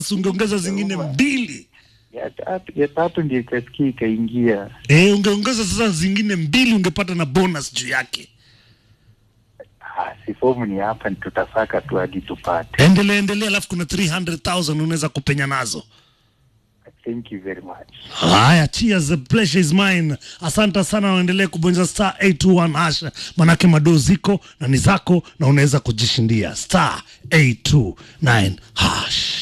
ungeongeza zingine mbili ya tatu ya tatu ndio ikasikia ikaingia. eh, ungeongeza sasa zingine mbili ungepata na bonus juu yake. Ah, si fomu ni hapa, ni tutasaka tu hadi tupate. Endelea endelea, alafu kuna 300,000 unaweza kupenya nazo. Thank you very much. Haya, cheers, the pleasure is mine. Asante sana, waendelee kubonyeza star 821 hash, manake madoo ziko na ni zako, na unaweza kujishindia star 829 hash.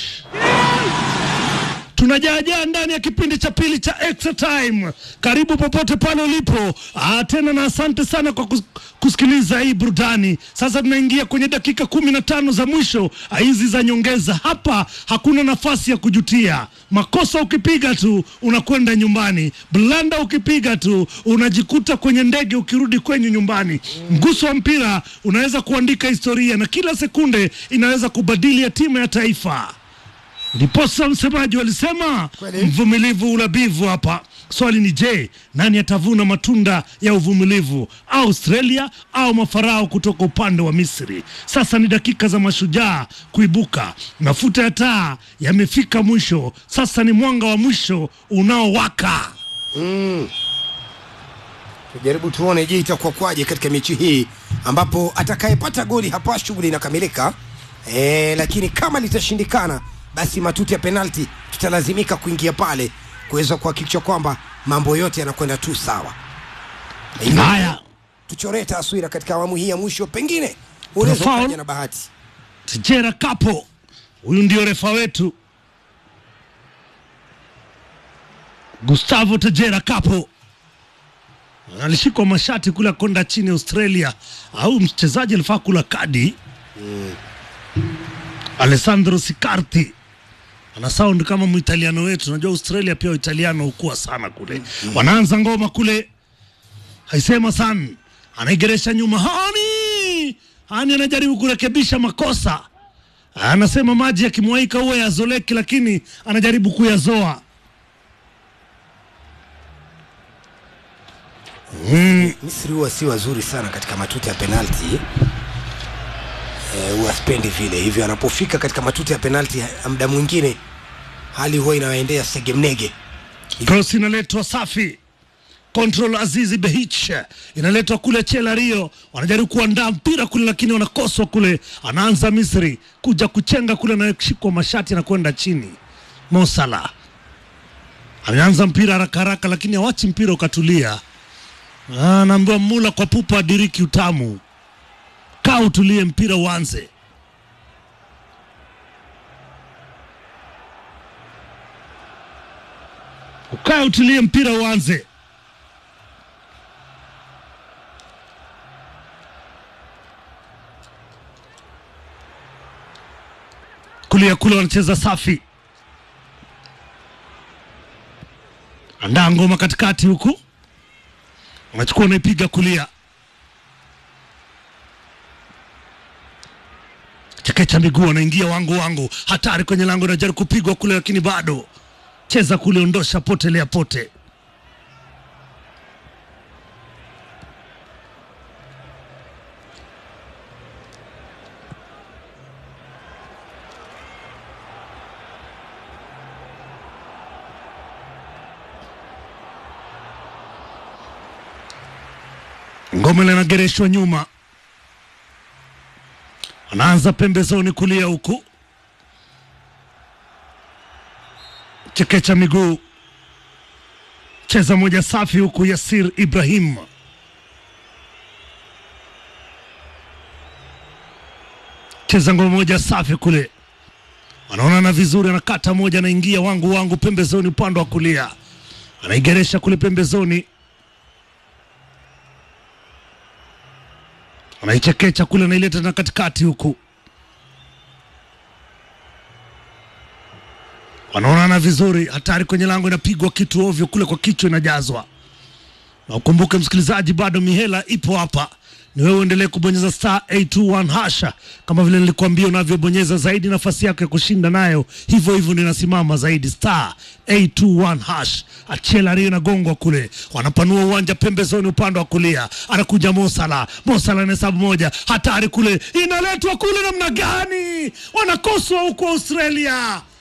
tunajaajaa ndani ya kipindi cha pili cha extra time. Karibu popote pale ulipo. Ah, tena na asante sana kwa kus kusikiliza hii burudani. Sasa tunaingia kwenye dakika kumi na tano za mwisho ah, hizi za nyongeza. Hapa hakuna nafasi ya kujutia. Makosa ukipiga tu unakwenda nyumbani, blanda ukipiga tu unajikuta kwenye ndege ukirudi kwenyu nyumbani. Mguso wa mpira unaweza kuandika historia na kila sekunde inaweza kubadili hatima ya taifa. Ndiposa msemaji walisema Kweli. mvumilivu ulabivu hapa. Swali ni je, nani atavuna matunda ya uvumilivu, Australia au mafarao kutoka upande wa Misri? Sasa ni dakika za mashujaa kuibuka. Mafuta ya taa yamefika mwisho, sasa ni mwanga wa mwisho unaowaka. Tujaribu tuone je itakuwa kwaje katika mechi hii ambapo atakayepata goli hapa shughuli inakamilika. E, lakini kama litashindikana basi matuti ya penalti tutalazimika kuingia pale kuweza kuhakikisha kwamba mambo yote yanakwenda tu sawa. Hivyo, Haya, tuchoree taswira katika awamu hii ya mwisho, pengine unaweza Foul. ukaja na bahati. Tijera Kapo, huyu ndio refa wetu Gustavo Tejera Kapo alishikwa mashati kule akonda chini Australia, au mchezaji alifaa kula kadi Alessandro Sicardi ana sound kama muitaliano wetu. Unajua Australia pia Italiano hukua sana kule. Wanaanza ngoma kule, haisema sana, anaigeresha nyuma. Hani Hani anajaribu kurekebisha makosa, anasema maji yakimwaika huwa yazoleki, lakini anajaribu kuyazoa. Misri huwa si wazuri sana katika matuta ya penalti eh, huwa spendi vile hivyo, anapofika katika matuta ya penalti muda mwingine hali huwa inawaendea segemnege. Cross inaletwa safi. Control Azizi Behich inaletwa kule Chela Rio, wanajaribu kuandaa mpira kule, lakini wanakoswa kule. Anaanza Misri kuja kuchenga kule, anashikwa mashati na kwenda chini. Mosala ameanza mpira haraka haraka, lakini hawachi mpira ukatulia. Ah, Anaambiwa mula kwa pupa diriki utamu, kaa utulie, mpira uanze. Ukae utulie, mpira uanze. Kulia kule wanacheza safi, andaa ngoma katikati huku, unachukua unaipiga kulia, chekecha miguu, anaingia wangu wangu, hatari kwenye lango, najaribu kupigwa kule, lakini bado cheza kule, ondosha, potelea pote. Ngome linagereshwa nyuma, anaanza pembezoni kulia huku, chekecha miguu, cheza moja safi huku, Yasir Ibrahim cheza ngoma moja safi kule, wanaonana vizuri, anakata moja, anaingia wangu wangu pembezoni, upande wa kulia, anaigeresha kule pembezoni anaichekecha kule, anaileta na katikati huku, wanaonana vizuri. Hatari kwenye lango, inapigwa kitu ovyo kule, kwa kichwa inajazwa. Na ukumbuke msikilizaji, bado mihela ipo hapa, ni wewe uendelee kubonyeza star 821 hasha, kama vile nilikuambia, unavyobonyeza zaidi nafasi yako ya kushinda nayo hivyo hivyo ndio inasimama zaidi, star 821 hash. Achela Rio inagongwa kule, wanapanua uwanja pembezoni, upande wa kulia, anakuja Mosala. Mosala na hesabu moja, hatari kule, inaletwa kule, namna gani wanakoswa huko Australia